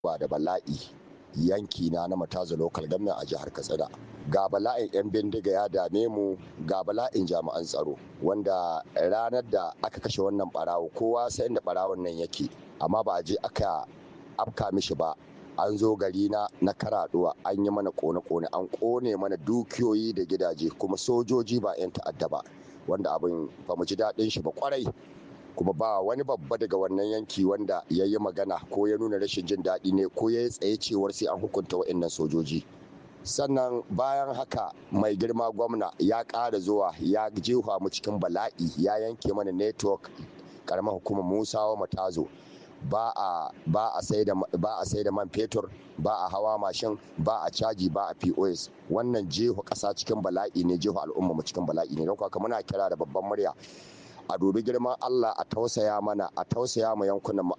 ba da bala'i yanki na na mataza local government a jihar katsina ga bala'in 'yan bindiga ya dame mu ga bala'in jami'an tsaro wanda ranar da aka kashe wannan barawo kowa sai inda barawon nan yake amma ba a je aka afka mishi ba an zo gari na na karaduwa an yi mana kone-kone an kone mana dukiyoyi da gidaje kuma sojoji ba 'yan ta'adda ba wanda abin ba mu ji daɗin shi ba kwarai kuma ba wani babba daga wannan yanki wanda ya yi magana ko ya nuna rashin jin daɗi ne ko ya yi tsaye cewar sai an hukunta wa'annan sojoji sannan bayan haka mai girma gwamna ya ƙara zuwa ya jefa mu cikin bala'i ya yanke mana network karamar hukumar musawa matazo ba a ba a sai da ba a sai da man fetur ba a hawa mashin ba a caji ba a POS wannan jefa ƙasa cikin bala'i ne jefa al'umma mu cikin bala'i ne don haka muna kira da babban murya a dubi girman Allah a tausaya mana a tausaya ma yankunan mu